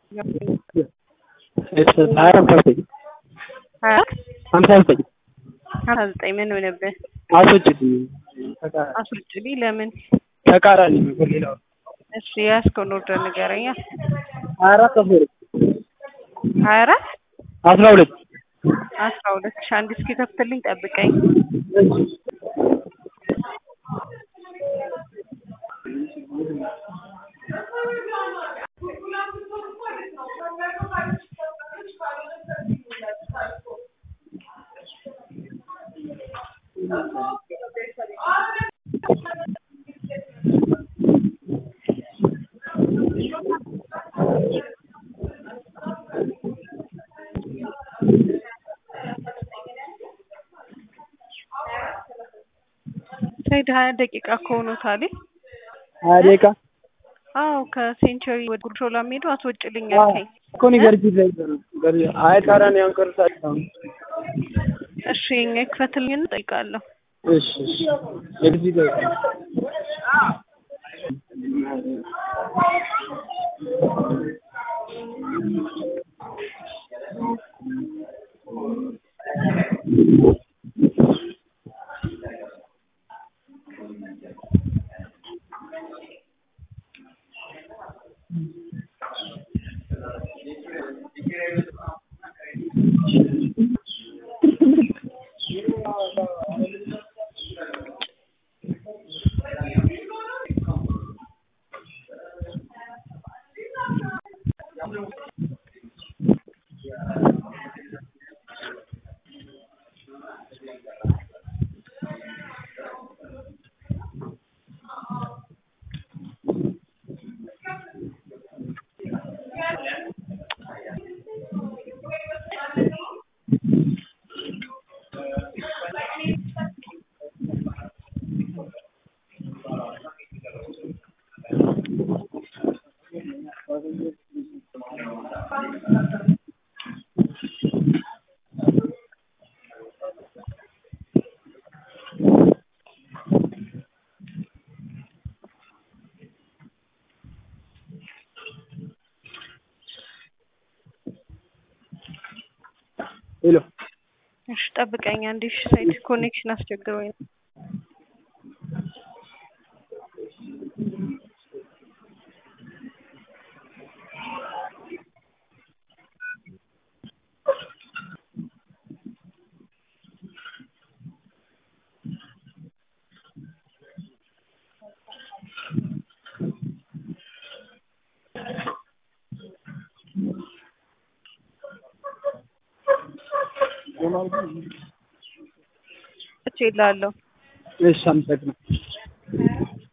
ሀያ ሀምሳ ዘጠኝ ሀያ ሀምሳ ዘጠኝ ሀምሳ ዘጠኝ ምን ሆነብህ? አስወጭልኝ አስወጭልኝ። ለምን? ተቃራኒ ነው በሌላው እሺ የያዝከውን ኦርደር ንገረኛ። ሀያ አራት አስራ ሁለት ሀያ አራት አስራ ሁለት አስራ ሁለት ሺ አንድ እስኪ ከፍትልኝ ጠብቀኝ። ሰይድ ሀያ ደቂቃ ከሆኑታል። ሀያ ደቂቃ አዎ ከሴንቸሪ ወደ ጉርሾላ የሚሄዱ አስወጭልኝ አልከኝ። እኮ እኔ ገርጂ ላይ አይ ታዲያ እኔ አንቀርሳት እሺ የኛ ይክፈትልኝና እጠይቃለሁ። እሺ እሺ ገርጂ ላይ ሄሎ እሺ ጠብቀኝ አንዴ። እሺ ሳይት ኮኔክሽን አስቸግሮኝ ነው። እችላለሁ እሺ አመሰግናለሁ።